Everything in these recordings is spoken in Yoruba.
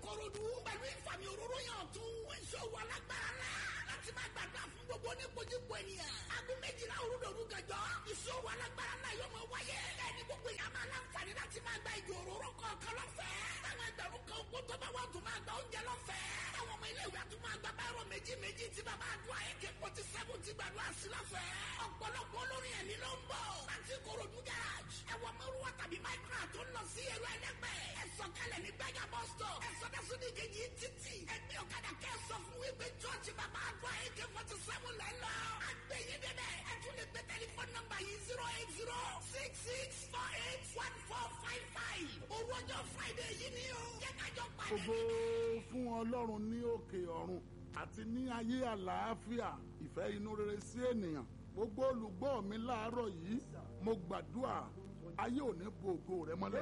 ìkòròdú pẹ̀lú ìfàmì òróró yàn tún ìṣòwò alágbára la láti máa gbàdúrà fún gbogbo oníkojúkọ ènìyàn. aago méjìlá òrùdòrú gànjọ́ ìṣòwò alágbára náà yóò máa wáyé. bẹ́ẹ̀ni gbogbo èèyàn máa láǹfààní láti máa gba ìjọ òróró kọ̀ọ̀kan lọ́fẹ̀ẹ́. táwọn ẹgbẹ̀rún kan kó tó bá wà tún máa gba oúnjẹ lọ́fẹ̀ẹ́. táwọn ọmọ ilé ìwé tún máa gba báyọ̀ méjì méjì tí bàbá àdúrà ak forty seven ti gbàdúrà sí lọ́fẹ̀ẹ́. ọ̀pọ̀lọpọ̀ olórin ẹ̀mí ló ń bọ̀. láti ìkòròdú garage ẹ̀wọ̀n mẹ́rùwá tàbí máìkúrà tó ń lọ sí ẹ̀rọ ẹlẹ́gbẹ́. ẹ sọ̀kalẹ̀ ní gbẹ́gà bus stop. ẹ sọdẹ́sọ ní kejì títì. ẹgbẹ́ ọ̀kadà kẹ́ sọ fún wípé chọ́ọ̀chì bàbá àdúrà ak forty seven lẹ́ lọ. àgbẹ̀yẹ dẹ́dẹ́ ẹ tún lè gbé tẹlifóònù nọ́mbà yìí zero eight zero six six four eight one four five five. owó ọjọ́ friday yìí ni o. jẹ́ kájọ pàdé. Ògo fún Ọlọ́run ní òkè ọ̀run àti ní ayé àlàáfíà ìfẹ́ inú rere sí ènìyàn. Gbogbo olùgbọ́ mi láàárọ̀ yìí mo gbàdúrà ayé ò ní bo ògo rẹ mọ́lẹ̀.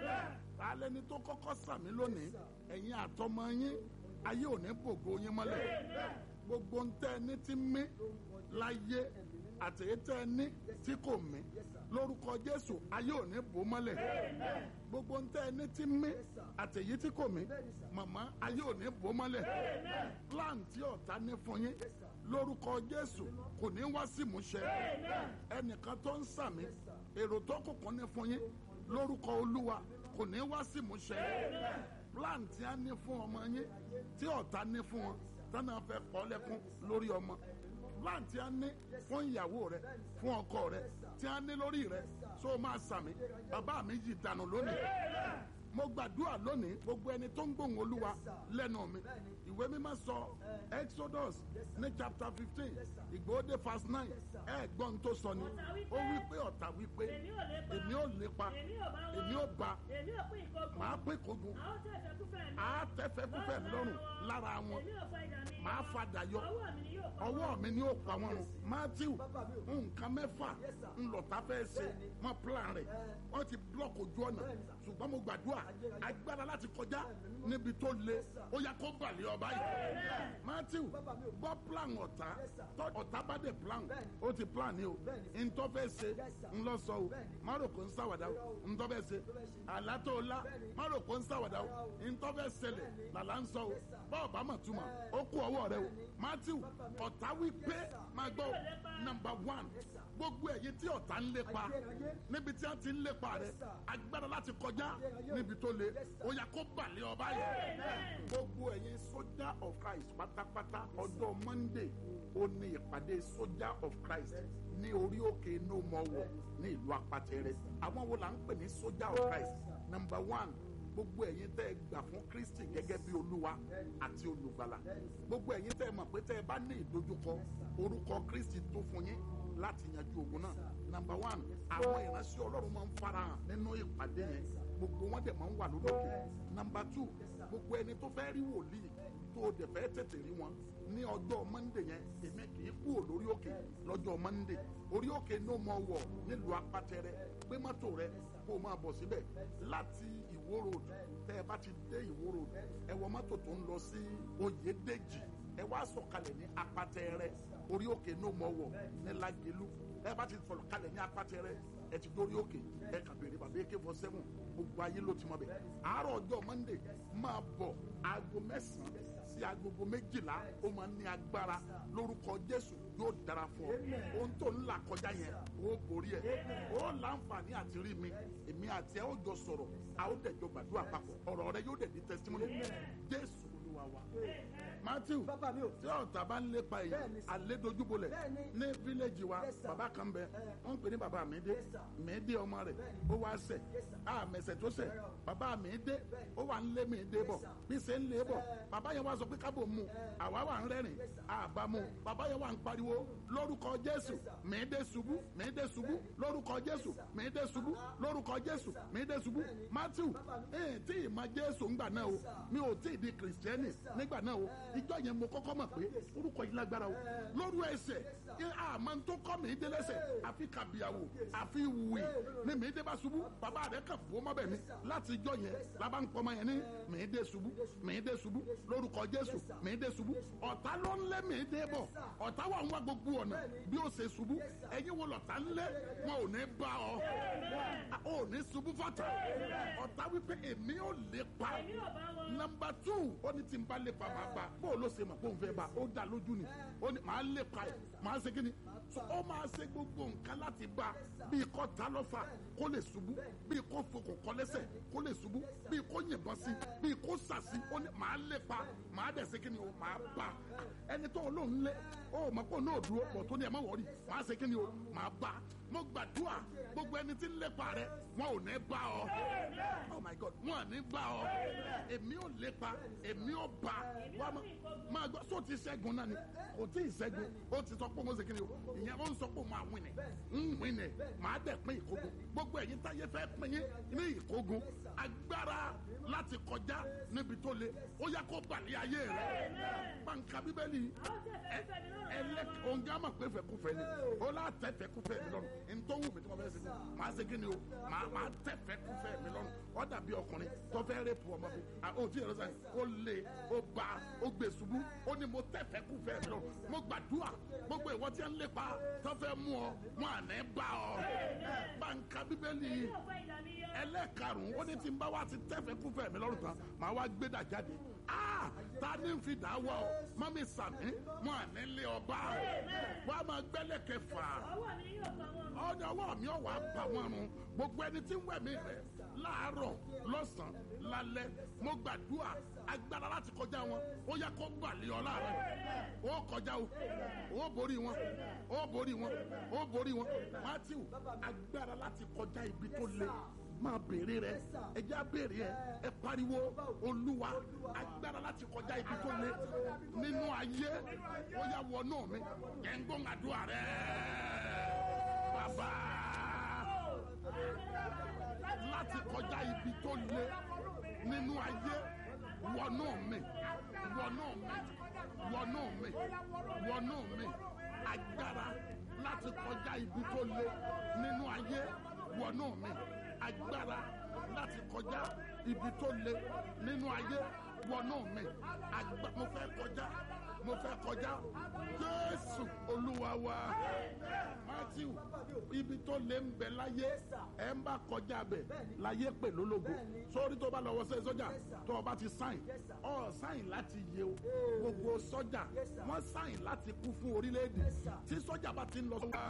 Alẹ́ ni tó kọ́kọ́ sàmí lónìí ẹ̀yin àtọmọ yín ayé ò ní bo ògo yín mọ́lẹ̀. Gbogbo ń tẹ́ ẹni tí mí láyé àtẹ̀yẹ tẹ́ ẹni tí kò mí lórúkọ Jésù ayé ò ní bò mọ́lẹ̀ gbogbo ń tẹ́ ẹni tí mí àtẹ̀yẹ tí kò mí màmá ayé ò ní bò mọ́lẹ̀ plan tí ọ̀tá ní fún yín lórúkọ Jésù kò ní wá sí ìmúṣẹ ẹnìkan tó ń sàmí èrò tó kùnkùn ní fún yín lórúkọ Olúwa kò ní wá sí ìmúṣẹ plan tí a ní fún ọmọ yín tí ọ̀tá ní fún wọn tánà fẹ́ kọ́ lẹ́kún lórí ọmọ plan tí a ní fún ìyàwó rẹ fún ọkọ rẹ tí a ní lórí rẹ so máa sàmì bàbá mi yìí dànù lónìí mo gbàdúrà lónìí gbogbo ẹni tó ń gbóhùn olúwa lẹ́nu mi ìwé mímọ́ sọ exodus ní chapter fifteen ìgbòde verse nine ẹ gbọ́n tó sọ ni ó wí pé ọ̀tá wí pé èmi ò lépa èmi ò bá èmi ò pín ìkógun màá pín kogun a ó tẹ̀fẹ́ kúfẹ́ mi àá tẹ́fẹ́ kúfẹ́ lọ́rùn lára wọn èmi ò fa ìdá mi màá fadà yọ ọwọ́ mi ni yóò pa ọwọ́ mi ni ó pa wọn run matthew nǹkan mẹ́fà ńlọta fẹ́ ṣe wọn plan rẹ̀ wọ́n ti block ojú ọ̀nà ṣùgbọ́n mo gbàdúrà agbára láti kọjá níbi tó le ó yá kó balẹ̀ ọba yìí matthew gbọ́ plan ọ̀tá tọ́ ọ̀tá bá dé plan ó ti plan ni o ntọ́ fẹ́ ṣe ńlọ sọ o márùkù ń ṣàwàdà o ntọ́ fẹ́ ṣe àlátó ńlá márùkù ń ṣàwàdà o ntọ́ fẹ́ ṣẹlẹ̀ làlá ń sọ o bọ́ọ̀ bá mọ̀ túmọ̀ ó kú ọwọ́ rẹ o matthew ọ̀tá wí pé máa gbọ́ number one gbogbo ẹ̀yin tí ọ̀tá ń lépa níbi tí wọ́n ti ń lépa rẹ agbára láti kọjá níbi tó le ó yá kó balẹ̀ ọba yìí gbogbo ẹ̀yin soldier of Christ pátápátá ọjọ́ Monday ó ní ìpàdé soldier of Christ ní orí òkè no more war ní ìlú apatẹrẹ àwọn wo là ń pè ní soldier of Christ number one gbogbo ẹ̀yin tẹ́ ẹ gbà fún Kristi gẹ́gẹ́ bí olúwa àti olùgbàlà gbogbo ẹ̀yin tẹ́ ẹ mọ̀ pé tẹ́ ẹ bá ní ìdojúkọ orúkọ Kristi tó fún yín láti yanjú ogun náà number one àwọn ìránṣẹ́ ọlọ́run máa ń farahàn nínú ìpàdé yẹn gbogbo wọn dẹ̀ máa ń wà lórókè number two gbogbo ẹni tó fẹ́ rí wòlíì tó o dẹ̀ fẹ́ tètè rí wọn ní ọjọ́ mọ́ndé yẹn èmi kì í kúrò lórí òkè lọ́jọ́ mọ́ndé orí òkè no more war nílùú apátẹrẹ gbé mọ́tò rẹ kó o máa bọ̀ síbẹ̀ láti ìwó road tẹ́ ẹ bá ti dé ìwó road ẹ wọ mọ́tò tó ń lọ sí oyèdèjì ẹ wá sọ̀kalẹ̀ ní apátẹrẹ orí òkè no more war ní lágẹ̀lú ẹ bá ti sọ̀kalẹ̀ ní apátẹrẹ ẹ ti dórí òkè ẹ kà béèrè bàbá ak four seven gbogbo ayé ló ti mọ bẹ àárọ̀ ọjọ́ monday máa bọ̀ aago mẹ́sàn-án sí agogo méjìlá ó máa ní agbára lórúkọ jésù yóò dára fún ọ ohun tó ń là kọjá yẹn ó borí ẹ ó láǹfààní àti rí mi èmi àti ẹ ó jọ sọ̀rọ̀ a ó dẹ̀ jọ gbàdúrà papọ̀ ọ̀rọ̀ rẹ yóò dẹ̀ di testimony jésù olúwa wa matthew Bàbá mi o. tí ọ̀tá bá ń lépa yìí Bẹ́ẹ̀ni sà. àlédojúbolẹ̀ Bẹ́ẹ̀ni. ní fíléèjì wa Yes, sir. bàbá kan bẹ Eh. wọ́n ń pè ní bàbá mi dé Yes, sir. mi dé ọmọ rẹ̀ Bẹ́ẹ̀ni. ó wá ṣẹ̀ Yes, sir. a mẹ̀sẹ̀ tó ṣẹ̀ Rárá o. bàbá mi dé Bẹ́ẹ̀ni. ó wà ń lé mi dé bọ̀ Yes, sir. bí ṣe ń lé bọ̀ Eh. bàbá yẹn wá sọ pé kábò mu àwa wà ń rẹ́rìn Yes, sir. àbá mu bàbá yẹn wà ń pariwo lórúkọ jésù Yes, sir. mi dé ṣubú mi dé ṣubú lórúkọ jésù mi dé ṣubú lórúkọ jésù mi dé ṣubú matthew Bàbá mi. ẹ̀ tí ì ma jésù ń gbà náà o Yes, sir. mi ò tí ì di kìrìsìtẹ́nì bíbélì nígbà náà o ìjọ yẹn mo kọ́kọ́ mọ̀ pé orúkọ yìí lágbára o lóru ẹsẹ̀ ẹ àmọ́ tó kọ́ mi dé lẹ́sẹ̀ àfi kàbíyàwó àfi wì ní mi dé bá ṣubú bàbá rẹ̀ kàn fún ọmọ bẹ̀ mi láti ìjọ yẹn labá ń pọmọ yẹn ní mi dé ṣubú mi dé ṣubú lórúkọ jésù mi dé ṣubú ọ̀tá ló ń lé mi dé bọ̀ ọ̀tá wà ń wá gbogbo ọ̀nà bí ó ṣe ṣubú ẹ̀yin wo lọ̀tá ń lé wọn ò ní bá ọ ò ní ṣubú fọ́tà ọ̀tá wípé èmi ò lè pa èmi ò bá wọn. nọmba two ó ní tí n bá lè pa máa bá bó o ló ṣe mọ̀ pé òun fẹ́ bá ó dá lójú ni ó ní màá lè pa ẹ̀ màá ṣe kíni so ó máa ṣe gbogbo nǹkan láti bá bí kò ta lọ́fà kó lè ṣubú bí kò fokùn kọ́ lẹ́sẹ̀ kó lè ṣubú bí kò yìnbọn sí bí kò sàsí ó ní màá lè pa màá dẹ̀ ṣe kíni o màá bá ẹni tó olóhùn lé ó mọ̀ pé òun náà dúró pọ̀ tó ní ẹ̀ má wọ̀rí màá ṣe kíni o màá bá mo gbàdúrà gbogbo ẹni tí ń lépa rẹ wọn ò ní bá ọ oh my god wọn ò ní bá ọ èmi ò lépa èmi ò bá wa ma máa gbọ́ sọ ti ṣẹ́gun náà ni kò tí ì ṣẹ́gun ó ti sọ pé òun ṣe kí ni o ìyẹn ó ń sọ pé òun máa win ẹ̀ ń win ẹ̀ máa dẹ̀ pín ìkógun gbogbo ẹ̀yin táyé fẹ́ pín yín ní ìkógun agbára láti kọjá níbi tó le ó yá kó balẹ̀ ayé rẹ̀ pàǹkà bíbélì ẹlẹ́ òǹgá mà pé fẹ́kúfẹ́ ni ó lá tẹ́ fẹ́kúfẹ́ mi lọ́rùn ntọ́wù mi tí wọ́n fẹ́ ṣe fún màá ṣe kí ni o màá màá tẹ́ fẹ́kúfẹ́ mi lọ́rùn ó dàbí ọkùnrin tó fẹ́ rẹ́pù ọmọ mi ó ti yẹrẹ sẹ́yìn ó lé ó bá ó gbé ṣubú ó ní mo tẹ́ fẹ́kúfẹ́ mi lọ́rùn mo gbàdúrà gbogbo ìwọ tí ń lépa tó fẹ́ mú ọ wọn à ní bá ọ bàǹkà bíbélì ẹlẹ́karùn-ún ó ní tí ń bá wa ti tẹ́ fẹ́kúfẹ́ mi lọ́rùn tán màá wá gbé dà jáde ah ta ni ń fi dà wọ ọ mọ́mí sàmí wọn à ní lé ọba wọn a máa gbẹ́lẹ̀ kẹfà ọwọ́ mi yóò pa wọn. ọ̀nà ọwọ́ mi ọ̀wà bá wọn run gbogbo ẹni tí ń wẹ̀mí rẹ̀ láàárọ̀ lọ́sàn-án lálẹ́ mo gbàdúrà agbára láti kọjá wọn ó yẹ kó balẹ̀ ọ láàárọ̀ ó kọjá o ó borí wọn ó borí wọn ó borí wọn matthew agbára láti kọjá ibi tó le máa béèrè rẹ ẹ já béèrè ẹ ẹ pariwo olúwa agbára láti kọjá ibi tó le nínú ayé ó yà wọnú mi ẹ ń gbóhùn àdúrà rẹ bàbá láti kọjá ibi tó le nínú ayé wọnú mi wọnú mi wọnú mi wọnú mi agbára láti kọjá ibi tó le nínú ayé wọnú mi agbára láti kọjá ibi tó le nínú ayé wọnú mi agba mo fẹ́ kọjá mo fẹ́ kọjá jésù olúwa wa matthew ibi tó lé ń bẹ láyé ẹ ń bá kọjá bẹ láyé pè lólógo sórí tó bá lọ wọṣẹ sọjà tó o bá ti sáìn ọ sáìn láti yẹ o gbogbo sọjà wọn sáìn láti kú fún orílẹ̀-èdè tí sọjà bá ti ń lọ sọ́wọ́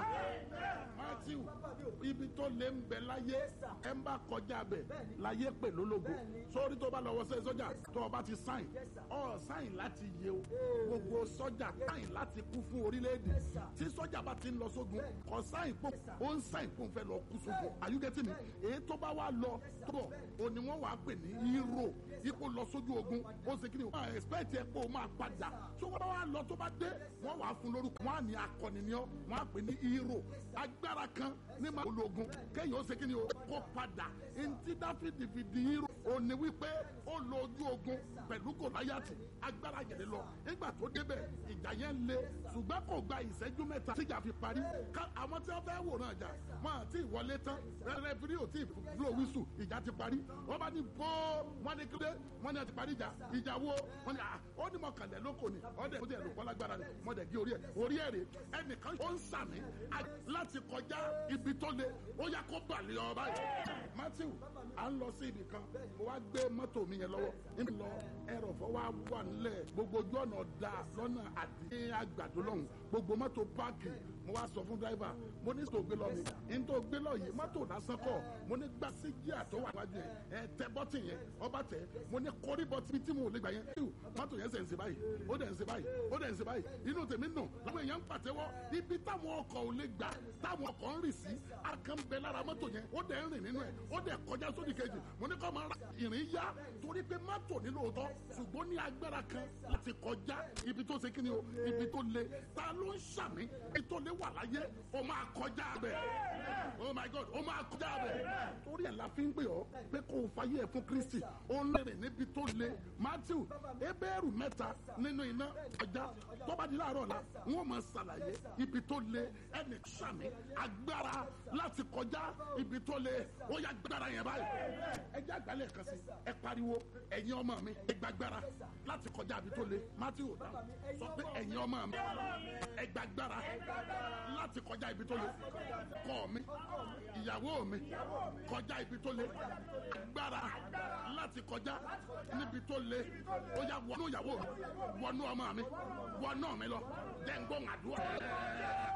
matthew ibi tó lé ń bẹ láyé ẹ ń bá kọjá bẹ láyé pè lólógo sórí tó bá lọ wọṣẹ sọjà tó o bá ti sáìn ọ sáìn láti yẹ o gbogbo sọjà sáìn láti kú fún orílẹ̀-èdè tí sọjà bá ti ń lọ sógun kọ sáìn pò ó ń sáìn pò ń fẹ́ lọ kú sógun àyùgẹ́tì mi èyí tó bá wà lọ tó bọ̀ òní wọ́n wàá pè ní hero ipò lọ sójú ogun ó ṣe kí ni wọ́n expect ẹ pé ó máa padà tó wọ́n bá wà lọ tó bá dé wọ́n wàá fún lórúkọ wọ́n á ní akọni ni ọ́ wọ́n á pè ní hero agbára kan ní máa ológun kéèyàn ó ṣe kí ni o kó padà ntí dáfídì fi di hero òní wípé ó lọ ojú ogun pẹ̀lú gòláyàtì agbára yẹlẹ lọ nígbà tó débẹ̀ ìjà yẹn le ṣùgbọ́n kò gba ìṣẹ́jú mẹ́ta tíjà fi parí ká àwọn tí wọ́n fẹ́ wòran ìjà wọn àti ìwọlé tán rẹfìrí ò tí ì blow whistle ìjà ti parí wọ́n bá ní bó wọ́n ní kílé wọ́n ní ẹ ti parí ìjà ìjà wo wọ́n ní à ó ní mọ̀kànlẹ̀ lóko ni ọ̀dẹ̀ ó ti ẹ̀rù kọ́lágbára ni wọ́n dẹ̀ gé orí ẹ̀ orí ẹ̀ rè ẹnìkan ó ń sàmì láti kọjá ibi tó le ó yá kó balẹ̀ ọ báyìí matthew à ń lọ sí ibì kan mo wá gbé mọ́tò mi yẹn lọ́wọ́ níbi lọ ẹrọ̀fọ́ wa wà nílẹ̀ gbogbo ojú ọ̀nà ọ̀dà lọ́nà àdé àgbàdo lọ́hùn gbogbo mọ́tò páàkì mo wá sọ fún dráìvà mo ní tó gbé lọ mi ní tó gbé lọ yìí mọ́tò lásán kọ̀ mo ní gbàsí jíà tó wà wájú yẹn ẹ tẹ bọ́tì yẹn ọba tẹ mo ní kọrí bọ́tì tí mo lè gbà yẹn mọ́tò yẹn sẹ̀ ń ṣe báyìí ó dẹ̀ ń ṣe báyìí ó dẹ̀ ń ṣe báyìí inú tèmi nù láwọn èèyàn ń pàtẹ́wọ́ ibi táwọn ọkọ̀ ò lè gbà táwọn ọkọ̀ ń rì sí akàn bẹ lára mọ́tò yẹn ó dẹ̀ ń rìn nínú ẹ̀ ó dẹ̀ kọjá sódì kejì mo ní kọ́ máa ra ìrìn yá torí pé mọ́tò ní lóòótọ́ ṣùgbọ́n ní agbára kan láti kọjá ibi tó ṣe kíni o ibi tó le ta ló ń ṣàmì ibi tó le wà láyé o máa kọjá bẹ̀ oh my god o máa kọjá bẹ̀ torí ẹ̀ la fi ń pè ọ́ pé kó o fayé ẹ̀ fún kristi ó ń lérè níbi ibi tó le matthew ebéèrú mẹ́ta nínú iná ọjà tó bá di láàárọ̀ la wọ́n máa ṣàlàyé ibi tó le ẹnì sàmì agbára láti kọjá ibi tó le ó yá gbára yẹn báyìí ẹ jẹ́ àgbálẹ̀ kan sí ẹ pariwo ẹ̀yin ọmọ mi ẹ gbàgbára láti kọjá ibi tó le matthew ọ̀dà sọ pé ẹ̀yin ọmọ mi ẹ gbàgbára láti kọjá ibi tó le kọ́ mi ìyàwó mi kọjá ibi tó le agbára láti kọjá níbi tó le ó yá wọnú ìyàwó mi wọnú ọmọ mi wọnú mi lọ jẹ́ ń gbóhùn àdúrà.